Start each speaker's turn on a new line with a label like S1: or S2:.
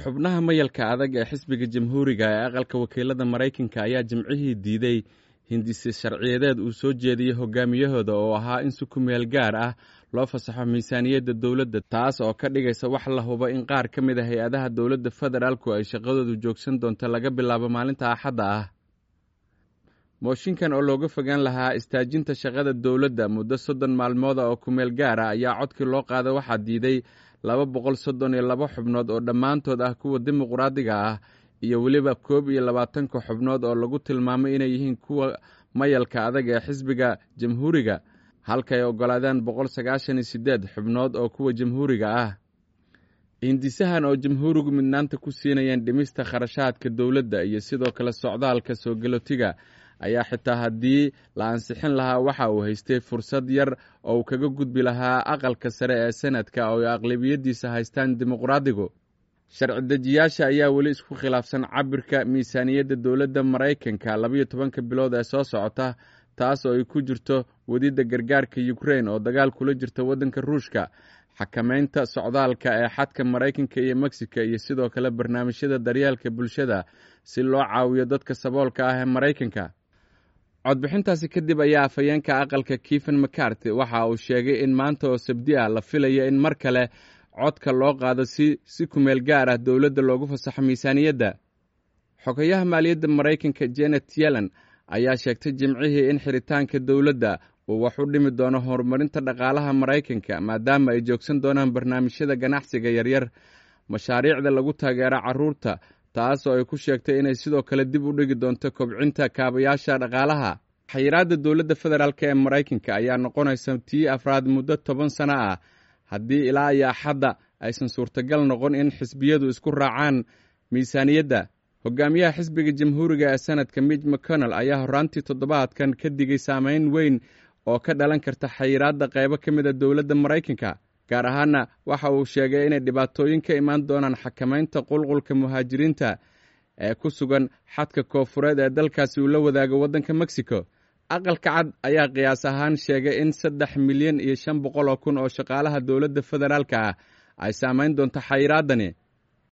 S1: xubnaha mayalka adag ee xisbiga jamhuuriga ee aqalka wakiilada maraykanka ayaa jimcihii diiday hindise sharciyadeed uu soo jeediyey hogaamiyahooda oo ahaa in si ku meel gaar ah loo fasaxo miisaaniyadda dowladda taas oo ka dhigaysa wax la hubo in qaar ka mid a hay-adaha dowladda federaalku ay shaqadoodu joogsan doonto laga bilaabo maalinta axadda ah mooshinkan oo looga fogaan lahaa istaajinta shaqada dowladda muddo soddon maalmooda oo kumeel gaar ah ayaa codkii loo qaada waxaa diiday laba boqol soddon iyo laba xubnood oo dhammaantood ah kuwa dimuqraadiga ah iyo weliba koob iyo labaatanka xubnood oo lagu tilmaamay inay yihiin kuwa mayalka adag ee xisbiga jamhuuriga halkaay oggolaadeen boqol sagaashan iyo siddeed xubnood oo kuwa jamhuuriga ah hindisahan oo jamhuurigu midnaanta ku siinayeen dhimista kharashaadka dowladda iyo sidoo kale socdaalka soo galootiga ayaa xitaa haddii la ansixin lahaa waxa uu haystay fursad yar oo uu kaga gudbi lahaa aqalka sare ee senadka oo ay aqlabiyadiisa haystaan dimuqraadigu sharci dejiyaasha ayaa weli isku khilaafsan cabirka miisaaniyadda dowladda maraykanka labayo tobanka bilood ee soo socota taas oo ay ku jirto wadidda gargaarka yukrain oo dagaal kula jirta waddanka ruushka xakamaynta socdaalka ee xadka maraykanka iyo mexico iyo sidoo kale barnaamijyada daryeelka bulshada si loo caawiyo dadka saboolka ah ee maraykanka codbixintaasi kadib ayaa afhayeenka aqalka kifen macarty waxa uu sheegay in maanta oo sabdi ah la filayo in mar kale codka loo qaado si si kumeel gaar ah dowladda loogu fasaxo miisaaniyadda xogayaha maaliyadda maraykanka janet yellen ayaa sheegtay jimcihii in xiritaanka dowladda uu wax u dhimi doono horumarinta dhaqaalaha maraykanka maadaama ay joogsan doonaan barnaamijyada ganacsiga yaryar mashaariicda lagu taageero carruurta taas oo ay ku sheegtay inay sidoo kale dib u dhigi doonto kobcinta kaabayaasha dhaqaalaha xayiraadda dowladda federaalk ee maraykanka ayaa noqonaysa tii afraad muddo toban sano ah haddii ilaa iyo axadda aysan suurtagal noqon in xisbiyadu isku raacaan miisaaniyadda hogaamiyaha xisbiga jamhuuriga ee sanadka mij mcconnell ayaa horraantii toddobaadkan ka digay saameyn weyn oo ka dhalan karta xayiraadda qaybo ka mid a dowladda maraykanka gaar ahaana waxa uu sheegay inay dhibaatooyin ka imaan doonaan xakamaynta qulqulka muhaajiriinta ee ku sugan xadka koofureed ee dalkaasi uu la wadaago waddanka mexico aqalka cad ayaa qiyaas ahaan sheegay in saddex milyan iyo shan boqol oo kun oo shaqaalaha dowladda federaalka ah ay saamayn doonto xayiraaddani